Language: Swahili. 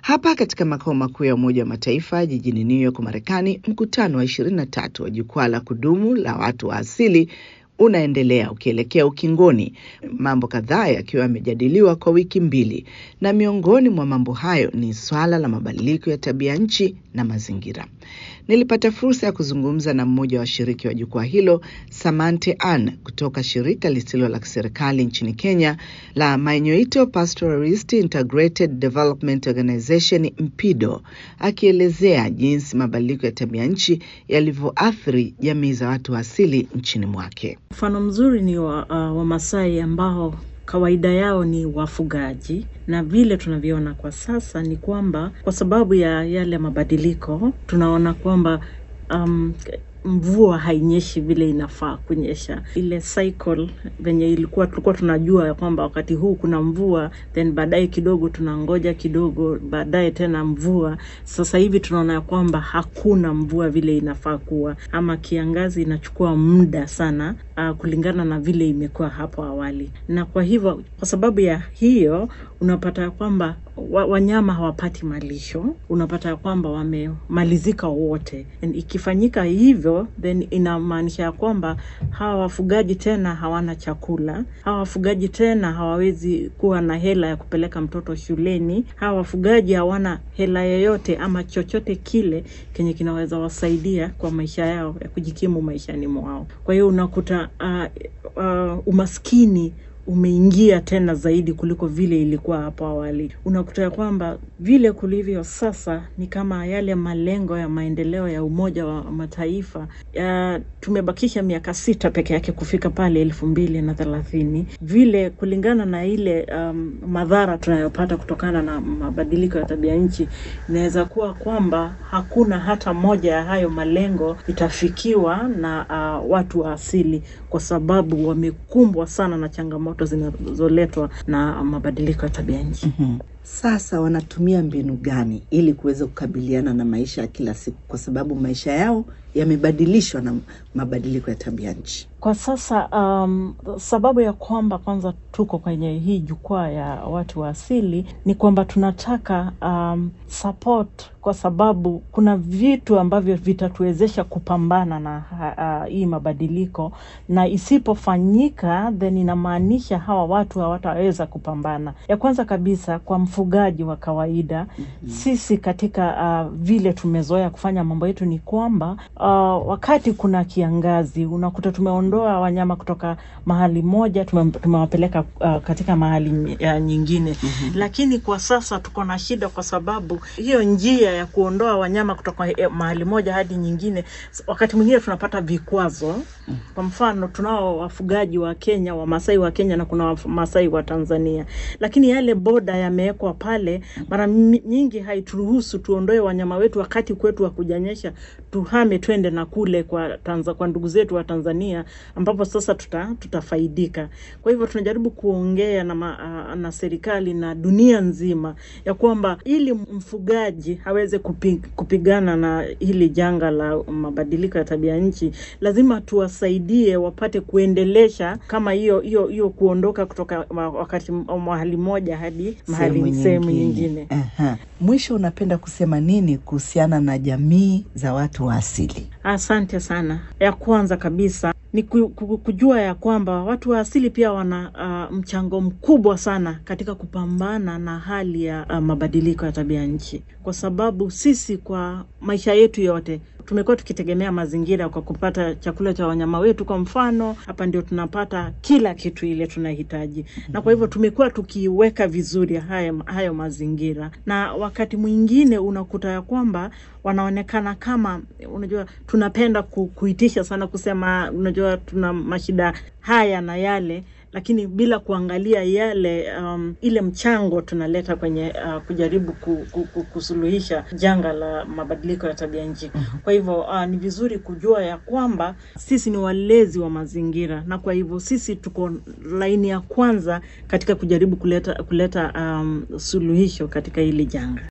Hapa katika makao makuu ya Umoja wa Mataifa jijini New York, Marekani, mkutano wa 23 wa jukwaa la kudumu la watu wa asili unaendelea ukielekea ukingoni, mambo kadhaa yakiwa yamejadiliwa kwa wiki mbili, na miongoni mwa mambo hayo ni swala la mabadiliko ya tabia nchi na mazingira. Nilipata fursa ya kuzungumza na mmoja wa washiriki wa jukwaa hilo, Samante Ann kutoka shirika lisilo la kiserikali nchini Kenya la Mainyoito Pastoralist Integrated Development Organization MPIDO, akielezea jinsi mabadiliko ya tabia nchi yalivyoathiri jamii za watu wa asili nchini mwake. Mfano mzuri ni wa uh, Wamasai ambao kawaida yao ni wafugaji, na vile tunavyoona kwa sasa ni kwamba kwa sababu ya yale mabadiliko tunaona kwamba um, mvua hainyeshi vile inafaa kunyesha. Ile cycle venye ilikuwa tulikuwa tunajua ya kwamba wakati huu kuna mvua, then baadaye kidogo tunangoja kidogo, baadaye tena mvua. Sasa hivi tunaona ya kwamba hakuna mvua vile inafaa kuwa, ama kiangazi inachukua muda sana uh, kulingana na vile imekuwa hapo awali, na kwa hivyo, kwa sababu ya hiyo unapata ya kwamba wa, wanyama hawapati malisho, unapata ya kwamba wamemalizika wote. And ikifanyika hivyo, then inamaanisha ya kwamba hawa wafugaji tena hawana chakula, hawa wafugaji tena hawawezi kuwa na hela ya kupeleka mtoto shuleni, hawa wafugaji hawana hela yoyote ama chochote kile kenye kinaweza wasaidia kwa maisha yao ya kujikimu maishani mwao. Kwa hiyo unakuta uh, uh, umaskini umeingia tena zaidi kuliko vile ilikuwa hapo awali. Unakuta ya kwamba vile kulivyo sasa ni kama yale malengo ya maendeleo ya Umoja wa Mataifa ya, tumebakisha miaka sita peke yake kufika pale elfu mbili na thelathini. Vile kulingana na ile um, madhara tunayopata kutokana na mabadiliko ya tabia nchi, inaweza kuwa kwamba hakuna hata moja ya hayo malengo itafikiwa na uh, watu wa asili kwa sababu wamekumbwa sana na changamoto zinazoletwa na mabadiliko ya tabia nchi. Mm-hmm. Sasa wanatumia mbinu gani ili kuweza kukabiliana na maisha ya kila siku, kwa sababu maisha yao yamebadilishwa na mabadiliko ya tabia nchi? Kwa sasa um, sababu ya kwamba kwanza tuko kwenye hii jukwaa ya watu wa asili ni kwamba tunataka um, support kwa sababu kuna vitu ambavyo vitatuwezesha kupambana na uh, hii mabadiliko, na isipofanyika then inamaanisha hawa watu hawataweza kupambana. Ya kwanza kabisa kwa mfugaji wa kawaida mm-hmm. Sisi katika uh, vile tumezoea kufanya mambo yetu ni kwamba uh, wakati kuna kiangazi unakuta tumeondoa wanyama kutoka mahali moja tume, tumewapeleka uh, katika mahali uh, nyingine mm-hmm. Lakini kwa sasa tuko na shida kwa sababu hiyo njia ya kuondoa wanyama kutoka mahali moja hadi nyingine, wakati mwingine tunapata vikwazo. Kwa mfano, tunao wafugaji wa Kenya, Wamasai wa Kenya na kuna Wamasai wa Tanzania, lakini yale boda yamewekwa pale, mara nyingi haituruhusu tuondoe wanyama wetu wakati kwetu wa kujanyesha, tuhame twende na kule kwa Tanza, kwa ndugu zetu wa Tanzania ambapo sasa tuta, tutafaidika. Kwa hivyo tunajaribu kuongea na, ma, na serikali na dunia nzima ya kwamba ili mfugaji aweze kupig, kupigana na hili janga la mabadiliko ya tabia nchi, lazima tuwasaidie wapate kuendelesha kama hiyo hiyo hiyo kuondoka kutoka wakati mahali moja hadi mahali sehemu nyingine. Aha. Mwisho, unapenda kusema nini kuhusiana na jamii za watu wa asili? Asante sana. Ya kwanza kabisa ni kujua ya kwamba watu wa asili pia wana uh, mchango mkubwa sana katika kupambana na hali ya uh, mabadiliko ya tabia nchi, kwa sababu sisi kwa maisha yetu yote tumekuwa tukitegemea mazingira kwa kupata chakula cha wanyama wetu. Kwa mfano, hapa ndio tunapata kila kitu ile tunahitaji, mm-hmm. na kwa hivyo tumekuwa tukiweka vizuri hayo, hayo mazingira, na wakati mwingine unakuta ya kwamba wanaonekana kama, unajua, tunapenda ku, kuitisha sana kusema, unajua, tuna mashida haya na yale lakini bila kuangalia yale um, ile mchango tunaleta kwenye uh, kujaribu ku, ku, ku, kusuluhisha janga la mabadiliko ya tabia nchi. Kwa hivyo uh, ni vizuri kujua ya kwamba sisi ni walezi wa mazingira, na kwa hivyo sisi tuko laini ya kwanza katika kujaribu kuleta kuleta um, suluhisho katika hili janga.